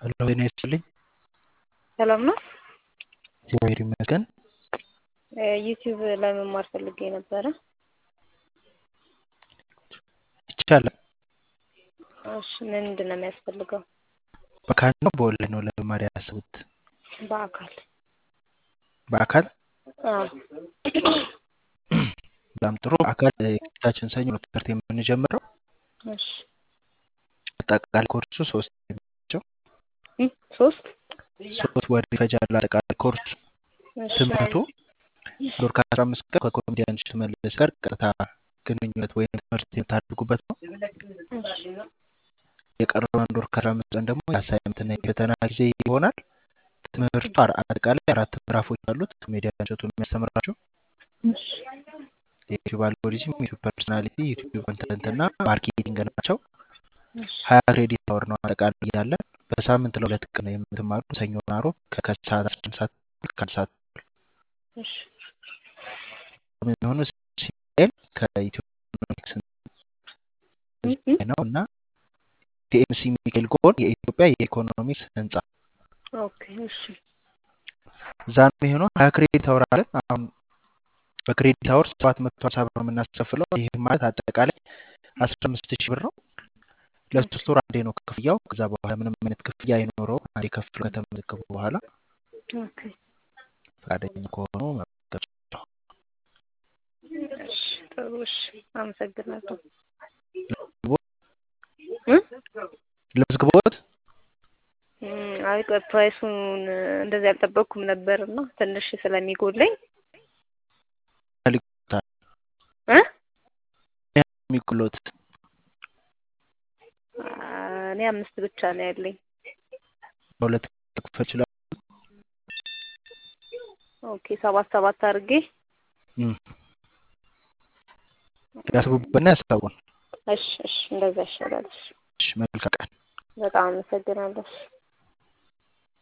ሄሎ ጤና ይስጥልኝ። ሰላም ነው። እግዚአብሔር ይመስገን። ዩቲዩብ ለመማር ፈልጌ ነበረ። ይቻላል። እሺ ምንድን ነው የሚያስፈልገው? በአካል ነው በኦንላይን ነው ለመማር ያሰቡት? በአካል በአካል አዎ። በጣም ጥሩ። በአካል የፊታችን ሰኞ ነው ትምህርት የምንጀምረው። እሺ አጠቃላይ ኮርሱ ሶስት ናቸው። እ ሶስት ሶስት ወር ይፈጃል አጠቃላይ ኮርሱ። እሺ ትምህርቱ ዶር ከአስራ አምስት ቀን ከኮሜዲያን ሽመልስ ጋር ቀጥታ ግንኙነት ወይም ትምህርት የምታደርጉበት ነው። እሺ የቀረውን ዶር ከአስራ አምስት ቀን ደግሞ የአሳይመንትና የፈተና ጊዜ ይሆናል። ትምህርቱ አር- አጠቃላይ አራት ምዕራፎች አሉት። ኮሜዲያን እሸቱ የሚያስተምራቸው እሺ የዩቲዩብ አልጎሪዝም፣ ዩቲዩብ ፐርሶናሊቲ፣ ዩቲዩብ ኮንተንት እና ማርኬቲንግ ናቸው። እሺ ሀያ ክሬዲት አወር ነው አጠቃላይ ያለን። በሳምንት ለሁለት ቀን ነው የምትማሩ ሰኞና ዓርብ ከ- ከሰዓት አስራ አንድ ሰዓት ተኩል ከአንድ ሰዓት ተኩል እሺ የሚሆኑ ሲኤል ከኢትዮፒክስ እ እ ነው እና ቲኤምሲ ሚካኤል ጎን የኢትዮጵያ የኢኮኖሚክስ ህንፃ ኦኬ እሺ እዛ ነው የሚሆነው። ሀያ ክሬዲት አወር አለን። አሁን በክሬዲት አወር ሰባት መቶ ሀምሳ ብር ነው የምናስከፍለው። ይህ ማለት አጠቃላይ አስራ አምስት ሺህ ብር ነው። ለሶስት ወር አንዴ ነው ክፍያው። ከዛ በኋላ ምንም አይነት ክፍያ አይኖረውም። አንዴ ከፍሎ ከተመዘገቡ በኋላ ኦኬ ፈቃደኛ ከሆኑ መመዝገብ ይችላሉ። እሺ ጥሩ እሺ አመሰግናለሁ። ለመዝግቦት እ ለመዝግቦት እም፣ አይ ቆይ ፕራይሱን እንደዚህ አልጠበቅኩም ነበር እና ትንሽ ስለሚጎለኝ ይልቁታል እ የሚቁሎት እኔ አምስት ብቻ ነው ያለኝ። በሁለት ክፍል ይችላል። ኦኬ ሰባት ሰባት አድርጌ እም፣ ያስቡበትና ያሳቡን። እሺ እሺ እንደዛ ይሻላል። እሺ እሺ፣ መልካም ቀን። በጣም አመሰግናለሁ።